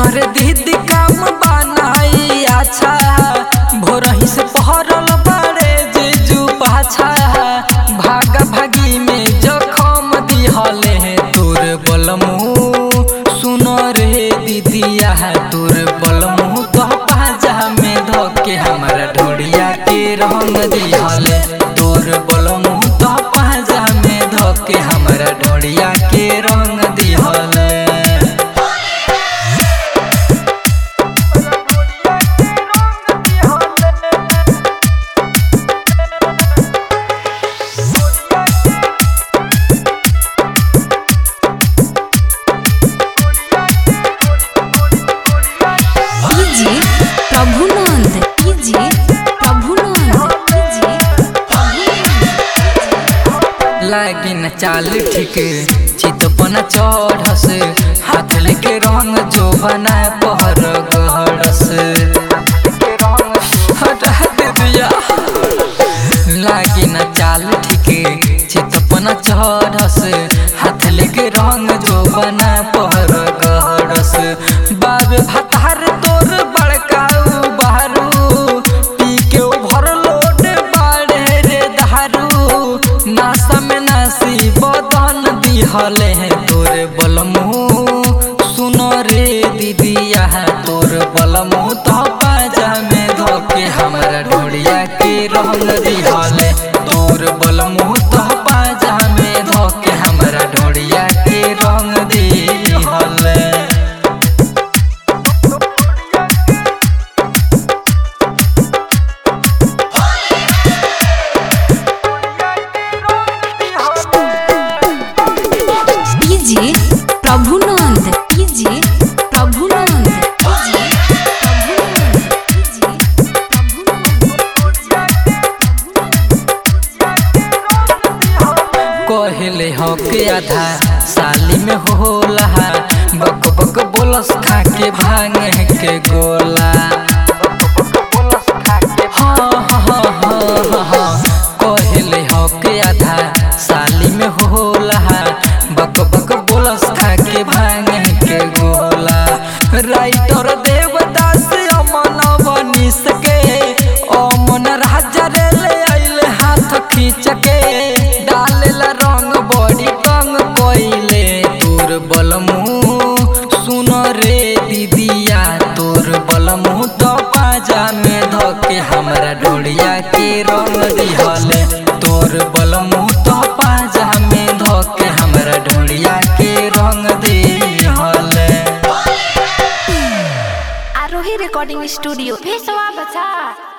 सुनर दीदी काम बनाई अच्छा भोरही से पहरल बड़े जीजू पाछा भागा भागी में जखम दिहले है तोर बलमू सुनर हे दीदिया है तोर बलमू तो पाजा में धोके हमारा ढोड़िया के रंग दिहले तोर बलमू तो पाजा में धोके हमारा ढोड़िया के रंग दिहले DJ Prabhunand DJ Prabhunand DJ लागिन चाल ठीक चितपन चढ़स हाथ लेके रंग जो बना पहर गहरस हटा दे दिया लागिन चाल ठीक चितपन चढ़स हाथ लेके रंग जो बना पहर गहरस बाबे भतार तोर बड़काऊ बारू पी के भर लोड बाड़े रे दारू नासा में नासी बदन दिहले है तोर बलमू सुनो रे दीदिया है तोर बलमू तो पाजा में धोके हमारा ढोड़िया के रंग दिहले तोर बलमू तो पाजा में धोके हमारा ढोड़िया के रंग दिहले DJ Prabhunand DJ Prabhunand DJ कहले हो के आधा साली में होला बक बक बोलस खा के भांगे के गोला हाँ, हाँ, हाँ, हाँ, हाँ। कहले हो के आधा साली में होला बक बक बोलस खा के भांगे के गोला राइटर देवदास अमन बनिस के अमन राजा रे ले आइले हाथ खींच के डालेला रंग बड़ी कंग कोइले तोर बलमू सुन रे दीदिया तोर बलमू तो पाजा में धोके हमरा डोड़िया के रंग दिहले तोर बलमू तो पाजा में धोके हमरा डोड़िया के रंग दिहले आरोही रिकॉर्डिंग स्टूडियो भेसवा बचा